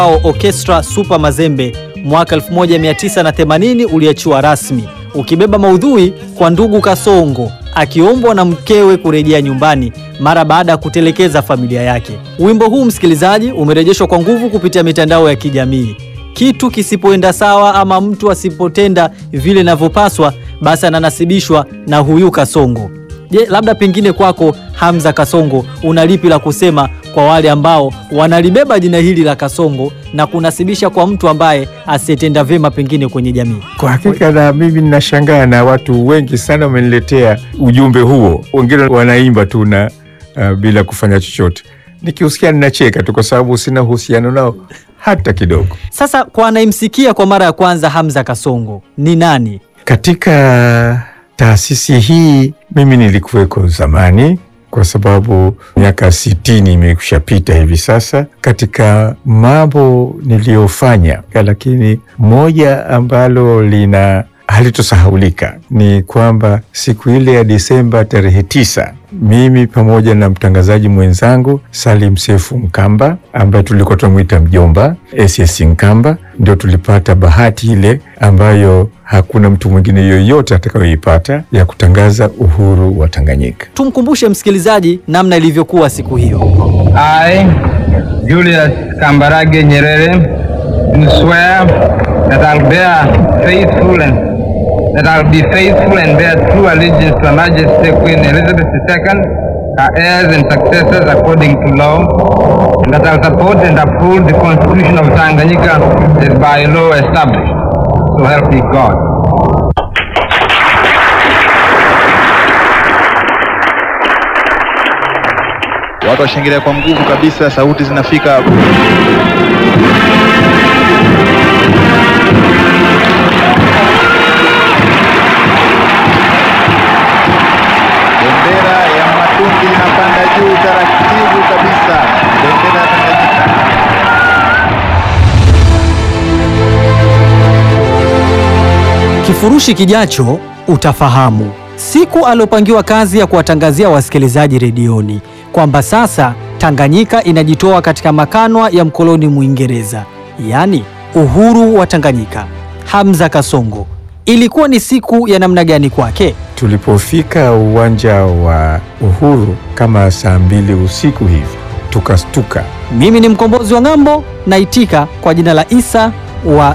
wao Orchestra Super Mazembe mwaka 1980 uliachiwa rasmi ukibeba maudhui kwa ndugu Kasongo akiombwa na mkewe kurejea nyumbani mara baada ya kutelekeza familia yake. Wimbo huu msikilizaji, umerejeshwa kwa nguvu kupitia mitandao ya kijamii. Kitu kisipoenda sawa ama mtu asipotenda vile inavyopaswa, basi ananasibishwa na huyu Kasongo. Je, labda pengine kwako Hamza Kasongo, una lipi la kusema kwa wale ambao wanalibeba jina hili la Kasongo na kunasibisha kwa mtu ambaye asiyetenda vyema pengine kwenye jamii? Kwa hakika na mimi ninashangaa na watu wengi sana wameniletea ujumbe huo, wengine wanaimba tu na uh, bila kufanya chochote. Nikiusikia ninacheka tu, kwa sababu sina uhusiano nao hata kidogo. Sasa kwa anayemsikia kwa mara ya kwanza, Hamza Kasongo ni nani? Katika taasisi hii mimi nilikuweko zamani, kwa sababu miaka sitini imekushapita hivi sasa. Katika mambo niliyofanya, lakini moja ambalo lina halitosahaulika ni kwamba siku ile ya Disemba tarehe tisa, mimi pamoja na mtangazaji mwenzangu Salim Sefu Mkamba ambaye tulikuwa tunamwita mjomba SS Nkamba, ndio tulipata bahati ile ambayo hakuna mtu mwingine yoyote atakayoipata ya kutangaza uhuru wa Tanganyika. Tumkumbushe msikilizaji namna ilivyokuwa siku hiyo. I, Julius Kambarage Nyerere, do swear that I'll bear faithful and that I'll be faithful and bear true allegiance to Her Majesty Queen Elizabeth II, her heirs and successors according to law, and that I'll support and uphold the Constitution of Tanganyika as by law established. So help me God. Watu washangilia kwa nguvu kabisa, sauti zinafika. Bendera ya Matumbi inapanda juu taratibu kabisa, bendera ya Tanganyika. Kifurushi kijacho utafahamu siku aliopangiwa kazi ya kuwatangazia wasikilizaji redioni kwamba sasa Tanganyika inajitoa katika makanwa ya mkoloni Mwingereza, yaani uhuru wa Tanganyika. Hamza Kasongo, ilikuwa ni siku ya namna gani kwake? Tulipofika uwanja wa Uhuru kama saa mbili usiku hivi, tukastuka. Mimi ni mkombozi wa ng'ambo, naitika kwa jina la Isa wa